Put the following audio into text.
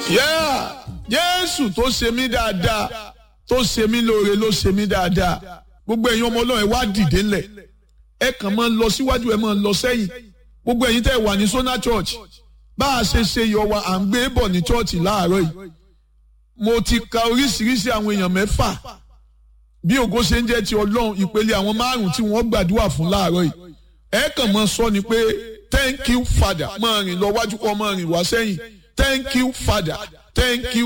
Yeah. Jésù tó ṣe mí dáadáa tó ṣe mí lóore ló ṣe mí dáadáa gbogbo ẹ̀yin ọmọ ọlọ́run ẹ wá dìde ńlẹ̀ ẹ kàn máa lọ síwájú ẹ máa lọ sẹ́yìn gbogbo ẹ̀yin tẹ́ wà ní Sona Church bá a ṣe ṣe yọ wa à ń gbé bọ̀ ní church láàárọ̀ yìí mo ti ka oríṣiríṣi àwọn èèyàn mẹ́fà bí ògo ṣe ń jẹ́ ti ọlọ́run ìpele àwọn márùn-ún tí wọ́n gbàdúrà fún láàárọ̀ yìí ẹ kàn máa sọ ni pé thank you father máa rìn lọ wájú kọ́ máa rìn wá sẹ́yìn thank you father thank you